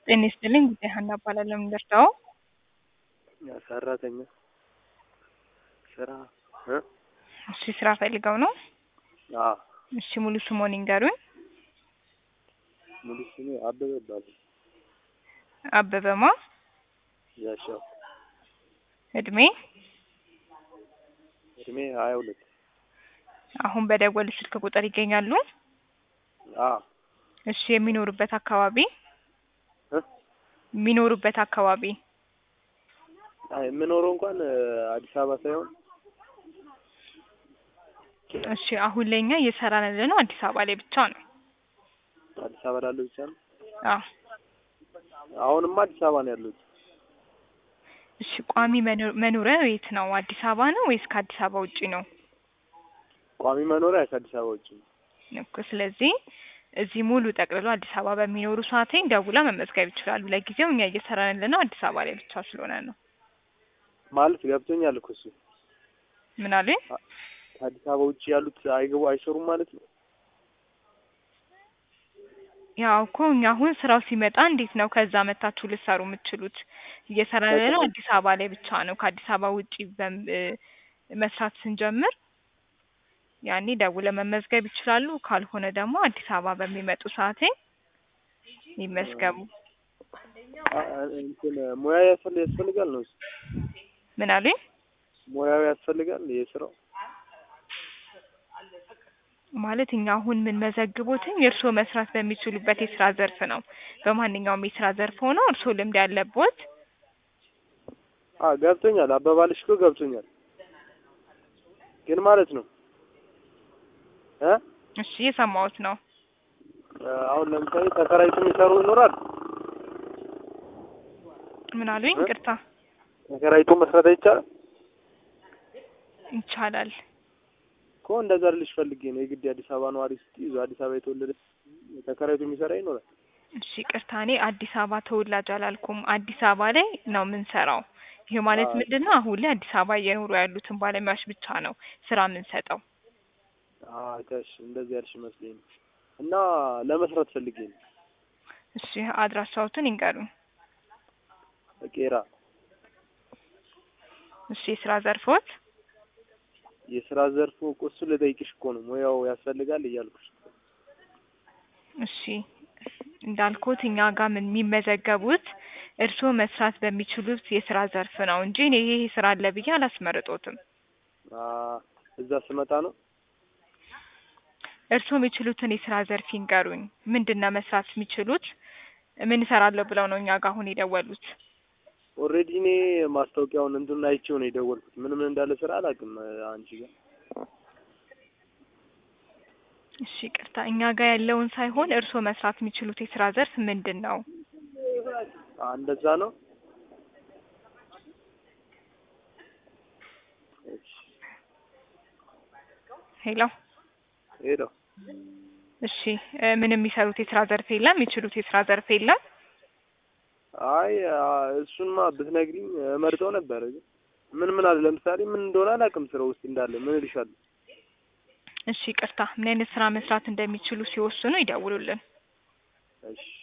ጤና ይስጥልኝ ጉዳይ ሀና እባላለሁ። የምንደርሰው ሰራተኛ ስራ እ እሺ ስራ ፈልገው ነው? አዎ እሺ ሙሉ ስሞን ይንገሩኝ። ሙሉ ስሜ አበበ ይባላል። አበበማ ያሻው እድሜ እድሜ ሀያ ሁለት አሁን በደወል ስልክ ቁጥር ይገኛሉ? አዎ እሺ የሚኖሩበት አካባቢ እ የሚኖሩበት አካባቢ አይ የምኖረው እንኳን አዲስ አበባ ሳይሆን እሺ አሁን ላይ እኛ እየሰራን ያለነው አዲስ አበባ ላይ ብቻ ነው። አዲስ አበባ ላለው ብቻ ነው። አዎ አሁንማ አዲስ አበባ ነው ያለሁት። እሺ ቋሚ መኖ- መኖሪያ የት ነው? አዲስ አበባ ነው ወይስ ከአዲስ አበባ ውጪ ነው? ቋሚ መኖሪያ ከአዲስ አበባ ውጭ ነው። እኮ ስለዚህ እዚህ ሙሉ ጠቅልሎ አዲስ አበባ በሚኖሩ ሰዓቴን ደውላ መመዝገብ ይችላሉ። ለጊዜው እኛ እየሰራን ያለነው አዲስ አበባ ላይ ብቻ ስለሆነ ነው። ማለት ገብቶኛል እኮ እሱ ምን አሉኝ? ከአዲስ አበባ ውጭ ያሉት አይገቡ አይሰሩም ማለት ነው። ያው እኮ እኛ አሁን ስራው ሲመጣ እንዴት ነው ከዛ መታችሁ ልትሰሩ የምትችሉት? እየሰራን ያለነው አዲስ አበባ ላይ ብቻ ነው። ከአዲስ አበባ ውጪ በም- እ መስራት ስንጀምር ያኔ ደውለ መመዝገብ ይችላሉ። ካልሆነ ደግሞ አዲስ አበባ በሚመጡ ሰዓቴ ይመዝገቡ። አ- እንትን ሙያ ያስፈል- ያስፈልጋል ነው እሱ? ምን አሉኝ? ሙያው ያስፈልጋል የስራው ማለት እኛ አሁን የምንመዘግቦትኝ እርስዎ መስራት በሚችሉበት የስራ ዘርፍ ነው። በማንኛውም የስራ ዘርፍ ሆነው እርስዎ ልምድ ያለቦት አ ገብቶኛል። አባባልሽ እኮ ገብቶኛል። ግን ማለት ነው እ እሺ የሰማሁት ነው። አሁን ለምሳሌ ተከራይቶ የሚሰሩ ይኖራል። ምን አሉኝ? እ? ቅርታ ተከራይቶ መስራት አይቻልም ይቻላል። እኮ እንደዛ ልልሽ ፈልጌ ነው። የግድ የአዲስ አበባ ነዋሪ ስትይዙ አዲስ አበባ የተወለደ ተከራይቶ የሚሰራ ይኖራል። እሺ ቅርታ፣ እኔ አዲስ አበባ ተወላጅ አላልኩም። አዲስ አበባ ላይ ነው የምንሰራው። ይህ ማለት አዎ። ምንድን ነው? አሁን ላይ አዲስ አበባ እየኖሩ ያሉትን ባለሙያዎች ብቻ ነው ስራ የምንሰጠው። አዎ ተሽ እንደዚህ ያልሽ መስሎኝ ነው። እና ለመስራት ፈልጌ ነው። እሺ አድራሻዎትን ይንገሩኝ። ቄራ እሺ የስራ ዘርፎት የስራ ዘርፉ እኮ እሱ ልጠይቅሽ እኮ ነው። ሙያው ያስፈልጋል እያልኩሽ። እሺ እንዳልኩት እኛ ጋር ምን የሚመዘገቡት እርስዎ መስራት በሚችሉት የስራ ዘርፍ ነው እንጂ እኔ ይሄ ስራ አለ ብዬ አላስመርጦትም። አ እዛ ስመጣ ነው እርስዎ የሚችሉትን የስራ ዘርፍ ይንገሩኝ። ምንድን ነው መስራት የሚችሉት? ምን እሰራለሁ ብለው ነው እኛ ጋር አሁን የደወሉት? ኦልሬዲ እኔ ማስታወቂያውን እንትን አይቼው ነው የደወልኩት። ምን ምን እንዳለ ስራ አላውቅም። አንቺ ጋር እሺ ቅርታ፣ እኛ ጋር ያለውን ሳይሆን እርስዎ መስራት የሚችሉት የስራ ዘርፍ ምንድን ነው? አ እንደዛ ነው። እሺ ሄሎ ሄሎ እሺ እ ምን የሚሰሩት የስራ ዘርፍ የለም? የሚችሉት የስራ ዘርፍ የለም? አይ አ እሱንማ ብትነግሪኝ እመርጠው ነበር። ግን ምን ምን አለ ለምሳሌ ምን እንደሆነ አላውቅም። ስራ ውስጥ እንዳለ ምን እልሻለሁ። እሺ ቅርታ፣ ምን አይነት ስራ መስራት እንደሚችሉ ሲወስኑ ይደውሉልን። እሺ